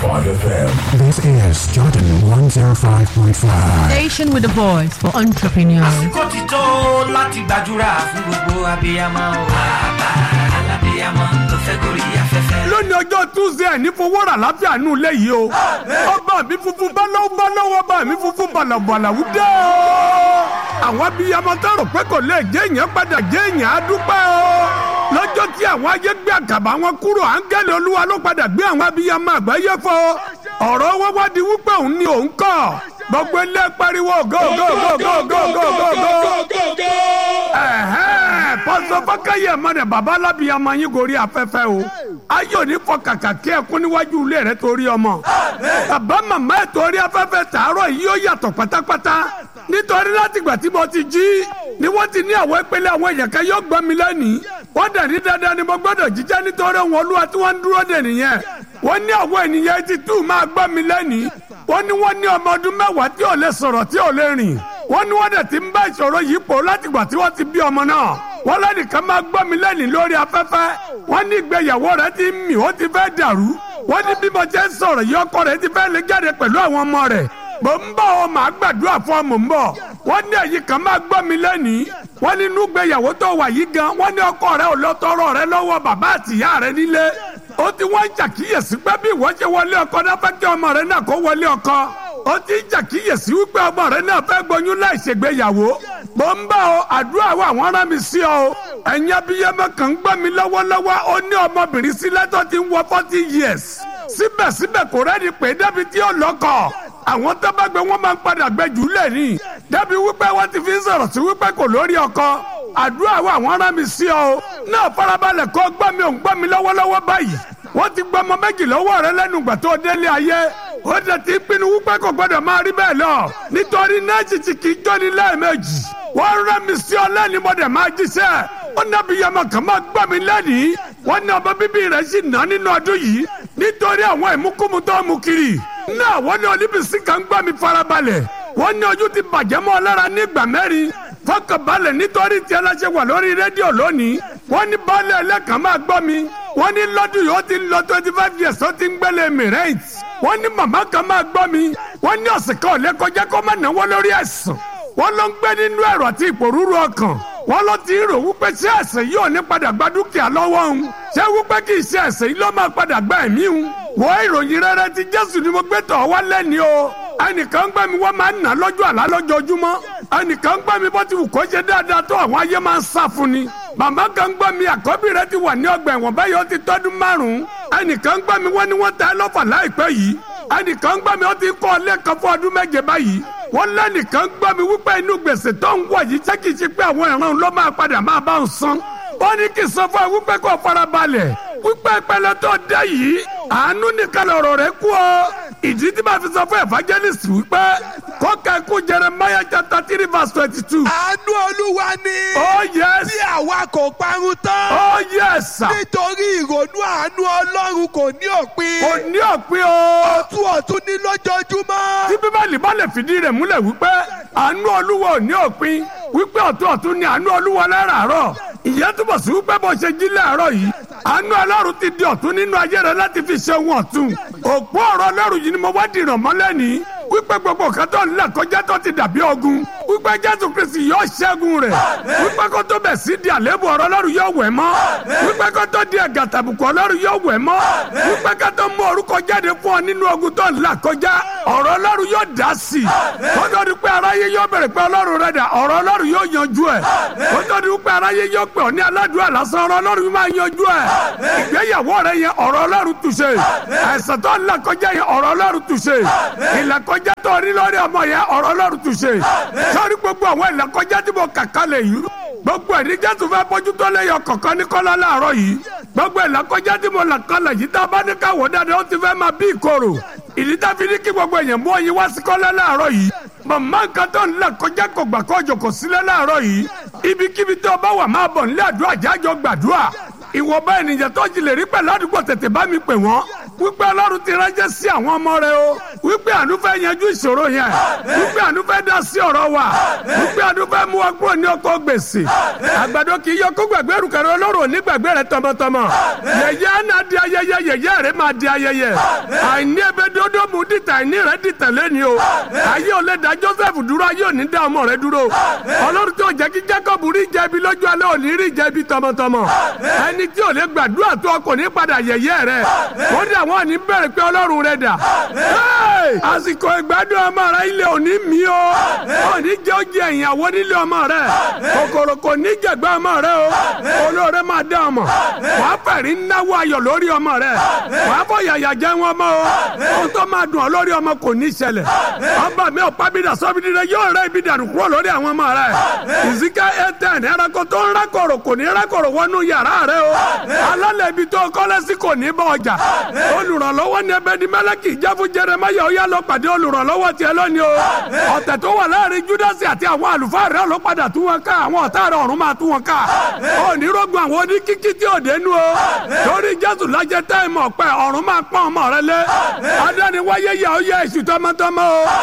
FM. This is Jordan 105.5. Station with a voice for entrepreneurs. àsìkò ti tó láti gbàdúrà fún gbogbo abiyamọ o. bàbá alábiyamọ tó fẹ́ gorí afẹ́fẹ́. lónìí ọjọ́ tuesday ní fowó rà láfíà nù léyìí o ọba mi funfun báláwo báláwo ọba mi funfun bàlàbàlàwù dé o àwọn abiyamọ tó rò pé kò lè jẹ́ èèyàn padà jẹ́ èèyàn á dúpẹ́ o lọ́jọ́ tí àwọn ayé gbé àkàbà wọn kúrò áńgẹ́lì olúwa ló padà gbé àwọn abiyamọ àgbáyé fọ ọ̀rọ̀ wọn wá di wípé òun ni òun kọ́ gbogbo ilé pariwo go go go go go go go go ẹ̀hẹ́n pọ́sọ fọ́kẹ́yẹ mọ́nẹ̀ bàbá alábìyamọ yín gorí afẹ́fẹ́ o ayé òní fọ kàkà kí ẹkún níwájú ilé rẹ torí ọmọ bàbá màmá ẹ̀ torí afẹ́fẹ́ tààrọ̀ yìí yóò yàtọ̀ pátápátá nítorí látìgbà tí mo ti jí ni wọ́n ti ní àwọn ìpele àwọn èèyàn kan yóò gbọ́ mi lẹ́nìí wọ́n dẹ̀ ní dandan ni mo gbọ́dọ̀ jíjẹ́ nítorí wọn olúwa tí wọ́n ń dúró dè nìyẹn wọ́n ní àwọn ènìyàn ti tù máa gbọ́ mi lẹ́nìí wọ́n ní wọ́n ní ọmọ ọdún mẹ́wàá tí ò lè sọ̀rọ̀ tí ò lè rìn wọ́n ní wọ́n dẹ̀ ti ń bá ìṣòro yìí pọ̀ látìgbà tí wọ́n ti bí ọmọ náà wọ́n lẹ́nìkan máa gbọ́ mi lẹ́nìí lórí afẹ́fẹ́ wọ́n ní ìgbéyàwó rẹ̀ ti ń mì ó ti fẹ́ dàrú wọ́n ní bí mo jẹ́ sọ̀rọ̀ yìí ọkọ rẹ̀ ti fẹ́ lè jáde pẹ̀lú àwọn ọmọ rẹ̀ mò ń bọ̀ ọ màá gbàdúrà fún ọ mò ń bọ̀ wọ́n ní èyí kan máa gbọ́ mi lẹ́nìí wọ́n ní inú ìgbéyàwó tó wà yìí gan wọ́n ní ọkọ rẹ̀ ò lọ tọrọ rẹ̀ lọ́wọ́ bàbá àtìyá rẹ̀ nílé ó ti wọ́n ń ṣàkíyèsí pé bí ìwọ ṣe wọlé ọkọ náà fẹ́ kí ọmọ rẹ̀ náà kó wọlé ọkọ ó ti ń ṣàkíyèsí wípé ọmọ rẹ̀ náà fẹ́ gboyún láì ṣègbéyàwó mò ń bá ọ àdúrà wa àwọn ará mi sí ọ ẹ̀yin abiyamọ kan ń gbọ́ mi lọ́wọ́lọ́wọ́ ó ní ọmọbìnrin sílẹ̀ tó ti ń wọ forty years síbẹ̀síbẹ̀ kò rẹ́ni pé débi tí ó lọ́kọ̀ àwọn tó bá gbé wọn máa ń padà gbẹ jù lẹ̀ ní débi wípé wọ́n ti fi ń sọ̀rọ̀ sí wípé kò lórí ọkọ àdúrà wa àwọn ará mi sí ọ náà farabalẹ̀ kó gbọ́ mi ò ń gbọ́ mi lọ́wọ́lọ́wọ́ báyìí wọ́n ti gbọ́ ọmọ méjì lọ́wọ́ rẹ lẹ́nu ìgbà tó délé ayé ó dẹ̀ ti pinnu wípé kò gbọ́dọ̀ máa rí bẹ́ẹ̀ lọ nítorí nẹ́ẹ̀sì ti kì í jóni lẹ́ẹ̀mejì wọ́n rẹ́ mi sí ọ lẹ́ni mo dẹ̀ máa jíṣẹ́ ó nábì yamọ kàn máa gbọ́ mi lẹ́nìí wọ́n ní ọmọ bíbí rẹ̀ sì ná nínú ọdún yìí nítorí àwọn ìmúkúmu tó mú kiri náà wọ́n ní olíbìsí kan gbọ́ mi farabalẹ̀ wọ́n ní ojú ti bàjẹ́ mọ́ ọ lára ní ìgbà mẹ́rin fọkànbalẹ̀ nítorí tí aláṣẹ wà lórí rédíò lónìí wọ́n ní baálé ẹlẹ́kàn máa gbọ́ mi wọ́n ní lọ́dún yìí ó ti ń lọ twenty five years ó ti ń gbélé mirate wọ́n ní màmá kan máa gbọ́ mi wọ́n ní ọ̀sẹ̀ kan ò lè kọjá kó má náwó lórí ẹ̀sùn wọ́n ló ń gbé nínú ẹ̀rọ àti ìpòrúurú ọkàn wọ́n ló ti rò wípé ṣé ẹ̀sẹ̀ yìí ò ní padà gba dúkìá lọ́wọ́ òun ṣé wípé kì í ṣe ẹ̀sẹ̀ yìí ló máa padà gba ẹ̀mí òun wọ́n ìròyìn rere ti jésù ni mo gbé tọ̀ wá lẹ́ni o ẹnìkan gbẹ́ mi wọ́n máa ń nà lọ́jọ́ àlá lójoojúmọ́ ẹnìkan gbẹ́ mi bó ti wù kó ṣe dáadáa tó àwọn ayé máa ń sá fún ni màmá kan gbọ́ mi àkọ́bí rẹ ti wà ní ọgbà ẹ̀wọ̀n báyìí ó ti tọ́dún márùn-ún ẹnìkan gbọ́ mi wọ́n ní wọ́n ta ẹ́ lọ́fà láìpẹ́ yìí ẹnìkan gbọ́ mi ó ti kọ́ ọ lẹ́ẹ̀kan fún ọdún méje báyìí wọ́n lẹ́nìkan gbọ́ mi wípé inú gbèsè tó ń wọ̀ yìí ṣé kìí ṣe pé àwọn ìran ló máa padà máa bá ń san wọ́n ní kí n sọ fún ẹ wípé kó farabalẹ̀ wípé ìpẹlẹ tó dé yìí àánú nìkan lọ̀rọ̀ rẹ kú ọ ìdí tí màá fi sọ fún evangelist wípé kọ́kẹ́ kú Jeremiah chapter three verse twenty two. àánú olúwa ni. oh yes. tí àwa kò parun tán. oh yes sir. nítorí ìrònú àánú ọlọ́run kò ní òpin. kò ní òpin o. ọ̀tún ọ̀tún ní lójoojúmọ́. tí bíbélì bá lè fìdí rẹ̀ múlẹ̀ wípé àánú olúwa ò ní òpin wípé ọ̀tún ọ̀tún ni àánú olúwa láràárọ̀ ìyẹn túbọ̀ sí wípé bó ṣe jí láàárọ̀ yìí àánú ọlọ́run ti di ọ̀tún nínú ayé rẹ láti fi ṣe ohun ọ̀tún òpó ọ̀rọ̀ ọlọ́run yìí ni mo wá dìrọ̀ mọ́lẹ̀ ní wípé gbogbo kan tó ń là kọjá tó ti dàbí ogun wípé jésù kristi yóò ṣẹ́gun rẹ̀ wípé kó tó bẹ̀ sí di àléébù ọ̀rọ̀ ọlọ́run yóò wẹ̀ mọ́ wípé kó tó di ẹ̀gà tàbùkù ọlọ́run yóò wẹ̀ mọ́ wípé kó tó mú orúkọ jáde fún ọ nínú ogun tó ń là kọjá ọ̀rọ̀ ọlọ́run yóò dá sí i kó tó di pé aráyé yóò bẹ̀rẹ̀ pé ọlọ́run rẹ̀ dà ọ̀rọ̀ ọlọ́run yóò yanjú ẹ̀ kó tó di pé aráyé yóò pè ọ́ ní aládùúgbò lásán ọ̀rọ̀ ọlọ́run máa yanjú ẹ̀ ìgbéyàwó rẹ̀ yẹn ọ̀rọ̀ ọlọ́run túṣe àìsàn tó ń là kọjá yẹn ọ̀rọ̀ ọlọ́run túṣe ìlàkọjá tó rí lórí ọmọ yẹn ọ̀rọ̀ ọlọ́run túṣe sọ́rí gbogbo àwọn ìlàkọjá tí mo kàkà lè yìí gbogbo ẹni jésù fẹ́ bójútó lẹ́yọ kọ̀ọ̀kan ní kọ́lá láàárọ̀ yìí gbogbo ìlàkọjá tí mo là kalẹ̀ yìí tá a bá ní káwọ́ dáadáa ó ti fẹ́ máa bí ìkorò ìdí tá a fi ní kí gbogbo èèyàn mú ọyìn wá sí kọ́lá láàárọ̀ yìí màmá nǹkan tó ń là kọjá kò gbà kó jòkó sílẹ̀ láàárọ̀ yìí ibikíbi tó bá wà máa bọ̀ nílé àdúrà jájọ gbàdúrà ìwọ̀nba ènìyàn tó jí lè rí pẹ̀lú àdúgbò tètè bá mi pè wọ́n wípé ọlọ́run ti ránṣẹ́ sí àwọn ọmọ rẹ o wípé àánú fẹ́ yanjú ìṣòro yẹn wípé àánú fẹ́ dá sí ọ̀rọ̀ wa wípé àánú fẹ́ mú wa kúrò ní ọkọ̀ gbèsè àgbàdo kì í yọ kó gbàgbé rúkẹrẹ ọlọ́run ò ní gbàgbé rẹ tọmọtọmọ yẹyẹ náà di ayẹyẹ yẹyẹ rẹ máa di ayẹyẹ àìní ebe dodo mu dìtà àìní rẹ dìtà lẹ́ni o ayé ò lè dá Joseph dúró ayé ò ní dá ọmọ rẹ dúró ọlọ́run tó jẹ́ kí Jacob rí jẹ̀bi lójú alẹ́ ò ní rí jẹ̀bi tọmọtọmọ ẹni tí ò lè gbàdúrà tó kò ní padà yẹyẹ rẹ ó dà wọn ní bẹ̀rẹ̀ pé ọlọ́run rẹ dà àsìkò ìgbádùn ọmọ rẹ ilé òní mi o òní jẹ́ oúnjẹ ìyàwó nílé ọmọ rẹ kòkòrò kò ní jẹ̀gbẹ́ ọmọ rẹ o olóore máa dá ọmọ wàá fẹ̀rí náwó ayọ̀ lórí ọmọ rẹ wàá fọ yàyà jẹ́ wọn mọ́ o ohun tó máa dùn ọ́ lórí ọmọ kò ní ṣẹlẹ̀ ọba mi ò pábídà sọ́bìdì rẹ yóò rẹ ibi dànù kúrò lórí àwọn ọmọ rẹ ìsìká ẹtẹn ẹranko tó ń rákòrò kò ní rákòrò wọnú yàrá rẹ o alálẹ̀ ibi tó kọ́lé sí kò ní bọ́ ọjà olùrànlọ́wọ́ ní ẹbẹ̀ ní mẹ́lẹ́kì jáfún jẹrẹmáyà ó yá lọ pàdé olùrànlọ́wọ́ tiẹ̀ lónìí o ọ̀tẹ̀ tó wà láàrin júdásì àti àwọn àlùfáà rẹ ló padà tú wọn ká àwọn ọ̀tá rẹ ọ̀run máa tú wọn ká onírógun àwọn oníkíkí tí ò dénú o torí jésù lájẹ táìmù ọ̀pẹ ọ̀run máa pọ́n ọmọ rẹ lé adániwáyé yà ó yẹ èṣù tọmọtọmọ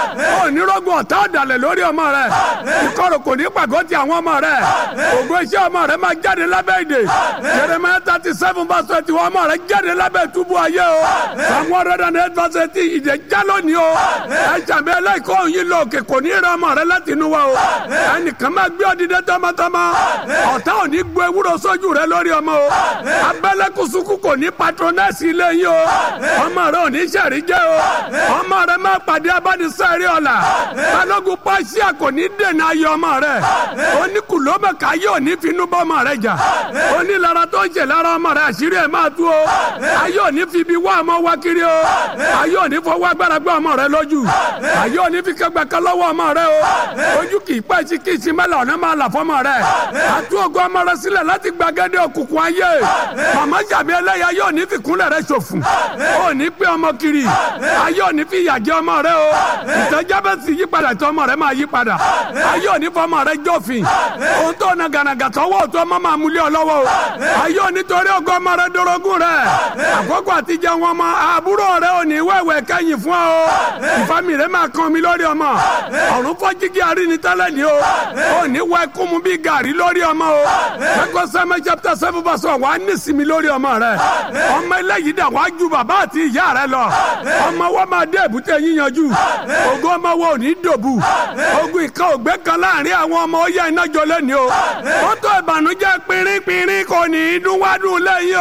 o onírógun ọ̀tá ọ̀dàlẹ̀ lórí ọmọ rẹ ìkorò kò ní pàgọ́ ti àwọn ọmọ rẹ ògo iṣẹ́ ọmọ rẹ máa jáde lábẹ́ ìdè Jeremiah thirty seven verse twenty one ọmọ rẹ jáde lábẹ́ túbú ayé o àwọn ọ̀rẹ́dà ní eight verse eighteen ìdè já lónìí o ẹ̀jàmbẹ́ ẹlẹ́kọ̀ọ́ òyìn lọ òkè kò ní rẹ ọmọ rẹ láti inú wa o ẹnìkan máa gbé ọdídẹ tọmọtọmọ ọ̀tá ò ní gbé ewúro sójú rẹ lórí ọmọ o abẹ́lẹ́kùsùkù kò ní patronẹ́sì ilé yín o ọmọ rẹ ò ní sẹ̀rí jẹ́ o ọmọ rẹ máa pàdé abánisẹ́rí ọ̀la balógun pàṣẹ kò ní dènà ayé ọmọ rẹ oníkùlómẹ̀ká yóò ní finú bọ́ ọmọ rẹ jà onílara tó ń ṣe lára ọmọ rẹ àṣírí ẹ̀ máa tú o ayé ò ní fi ibi wá ọmọ wá kiri o ayé ò ní fọwọ́ agbára gbé ọmọ rẹ lójú ayé ò ní fi kẹgbẹ́ kan lọ́wọ́ ọmọ rẹ o ojú kì í pẹ́ sí kì í sí mẹ́lẹ̀ ọ̀nà máa là fọmọ rẹ àtú ògo ọmọ rẹ sílẹ̀ láti gbàgede òkùnkùn ayé màmá jàbí ẹlẹ́yà ayé ò ní fi kúnlẹ̀ rẹ ṣòfò ò ní pé ọmọ kiri ayé ò ní fi ìyà jẹ ọmọ rẹ o ìtẹ́jọ́ bẹ́ẹ̀ sì yí padà tó ọmọ rẹ máa yí padà ayé ò ní fọmọ rẹ jófin ohun tó na gànàgà tọwọ́ tó ọmọ máa múlẹ̀ ọlọ́wọ́ o ayé ò ní torí ògo ọmọ rẹ dorogún rẹ àkókò àtijọ́ wọn mọ àbúrò rẹ ò ní wẹ̀wẹ̀ kẹ́yìn fún ọ ìfami rẹ máa kan mi lórí ọmọ ọ̀run fọ́ jígí àríní tẹ́lẹ̀ ni o ò ní wẹ kúmu bí gàrí lórí ọmọ o ẹgbẹ́ sẹ́mi chapter seven verse one wàá ní sinmi lórí ọmọ rẹ ọmọ eléyìí dà wàá ju bàbá àti ìyá rẹ lọ ọmọ wọn máa dé èbúté yíyanjú ògo ọmọ wọn ò ní dòbu ogun ìka ògbé kan láàrin àwọn ọmọ ó yẹ iná jọ lẹ́ni o ó tó ìbànújẹ́ pínrínpínrín kò ní í dún wádùn lẹ́yìn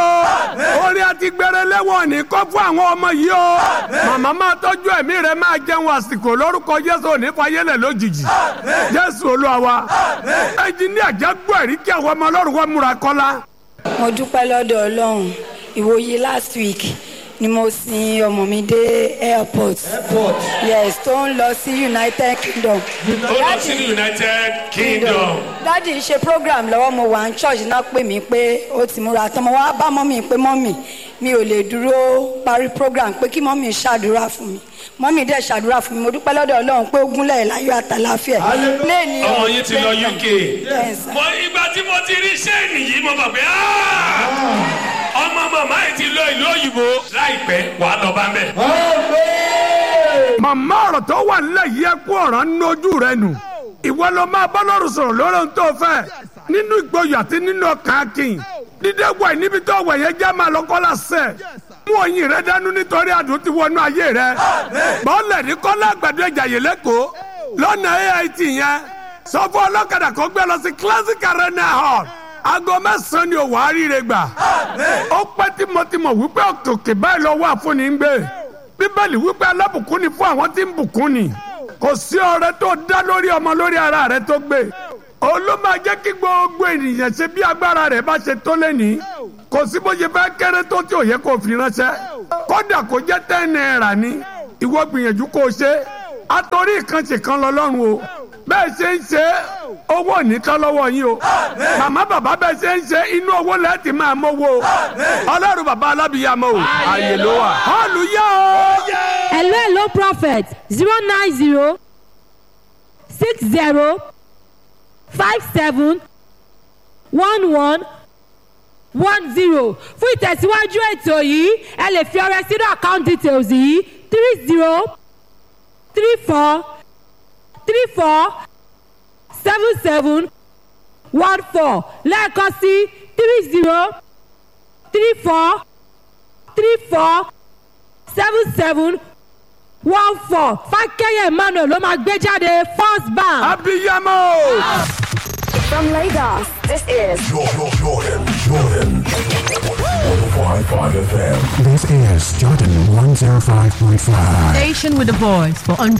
o orí àti gbẹrẹ lẹ́wọ̀n ní kọ́ fún àwọn ọmọ yìí o màmá máa tọ́jú ẹ̀mí rẹ máa jẹun àsìkò lórúkọ Jésù òní fayẹlẹ̀ lójijì Jésù Olúwa wa ẹnjiníà jágbó ẹ̀rí kí àwọn ọmọ ọlọ́run wọn múra kọ́lá. mo dúpẹ́ lọ́dọ̀ ọlọ́run ìwòye last week ni mo sin ọmọ mi dé airport yes tó ń lọ sí united kingdom. ó lọ sí united kingdom. dádì ṣe program lọ́wọ́ mo wà ní church náà pè mí pé ó ti múra tán mo wá bá mọ́mì pé mọ́mì mi ò lè dúró parí program pé kí mọ́mì ṣàdúrà fún mi mọ́mì dẹ̀ ṣàdúrà fún mi mo dúpẹ́ lọ́dọ̀ ọlọ́run pé ó gúnlẹ̀ láyọ̀ àtàláfíà. lẹ́ẹ̀ni ọmọ yín ti lọ uk. Yes, sir. mo ìgbà tí mo ti rí sẹ́ẹ̀nì yìí mo mọ̀ pé "Ah! ọmọ màmá yìí ti lọ ìlú òyìnbó láìpẹ́ wàá lọ bá mẹ́. màmá ọ̀rọ̀ tó wà nílẹ̀ yìí ẹ kú ọ̀rọ̀ ń nojú rẹ nù ìwọ ló máa bá lọ́rùn sọ̀rọ̀ lórí ohun tó fẹ́ nínú ìgboyà àti nínú ọkàn akin dídé wẹ̀ níbi tó wẹ̀ yẹn jẹ́ máa lọ́kọ́ lásẹ̀ mú oyin rẹ dánú nítorí àdùn ti wọnú ayé rẹ bọ́ọ̀lẹ̀ ní kọ́lá àgbàdo ìjàyè lẹ́kọ̀ọ́ lọ́nà ait yẹn sọ fún ọlọ́kadà kó gbé lọ sí classic arena hall aago mẹ́sàn-án ni òwò àríire gbà ó pẹ́ tímọ́tímọ́ wípé òkè báyìí lọ́wọ́ àfúnni ń gbé bíbélì wípé alábùkún ni fún àwọn tí ń bùkún ni kò sí ọrẹ tó dá lórí ọmọ lórí ara rẹ tó gbé olú máa jẹ́ kí gbogbo ènìyàn ṣe bí agbára rẹ̀ bá ṣe tó lẹ́nìí kò sí bó ṣe fẹ́ kéré tó tí ò yẹ kó fi ránṣẹ́ kódà kó jẹ́ ten náírà ni ìwọ gbìyànjú kó o ṣe àtòrí ìkànṣe kan lọ́lọ́run o bẹ́ẹ̀ ṣe ń ṣe owó nìkan lọ́wọ́ yín o màmá bàbá bẹ́ẹ̀ ṣe ń ṣe inú owó lẹ́ẹ̀tì máa mọ́wó o ọlọ́run bàbá alábìyàmọ́ o àyè ló wà họ́ọ̀lù yá o. hello hello prophet zero nine zero six zero five seven one one one zero fún ìtẹ̀síwájú ètò yìí ẹ lè fi ọrẹ sínú account details yìí three zero three four three four seven seven one four lẹ́ẹ̀kan sí three zero three four three four seven seven one four fákẹ́yẹ̀ emmanuel ló máa gbé jáde first bank. abiyamọ. From Lagos, this is Jordan, Jordan, Jordan. 105.5 FM. This is Jordan 105.5. Station with a voice for